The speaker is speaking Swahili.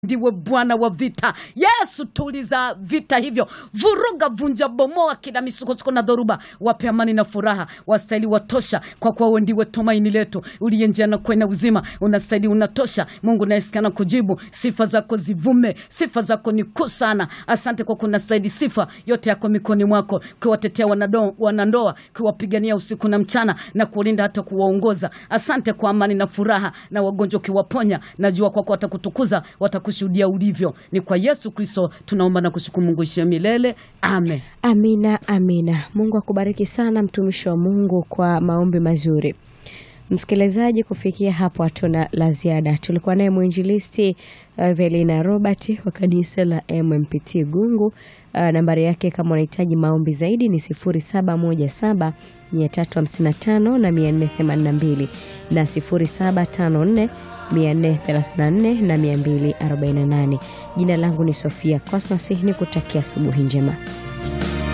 ndiwe Bwana wa vita. Yesu, tuliza vita hivyo, vuruga, vunja, bomoa kila misukosuko na dhoruba, wape amani na furaha. Wastahili watosha, kwa kuwa wewe ndiwe tumaini letu, uliye njia na kwenda uzima. Unastahili, unatosha Mungu nayesikana kujibu. Sifa zako zivume, sifa zako ni kuu sana. Asante kwa kunastahili sifa yote yako mikoni mwako, kuwatetea wanado- wanandoa, kuwapigania usiku na mchana na kulinda hata kuwaongoza. Asante kwa amani na furaha, na wagonjwa ukiwaponya. Najua kwako watakutukuza, watakushuhudia ulivyo. Ni kwa Yesu Kristo tunaomba na kushukuru. Mungu ishie milele, amen. Amina, amina. Mungu akubariki sana mtumishi wa Mungu kwa maombi mazuri. Msikilizaji, kufikia hapo hatuna la ziada. Tulikuwa naye mwinjilisti uh, Velina Robert wa kanisa la MMPT Gungu. Uh, nambari yake kama unahitaji maombi zaidi ni 0717 355 na 482 na 0754 434 na 248. Jina langu ni Sofia Cosmas, ni kutakia asubuhi njema.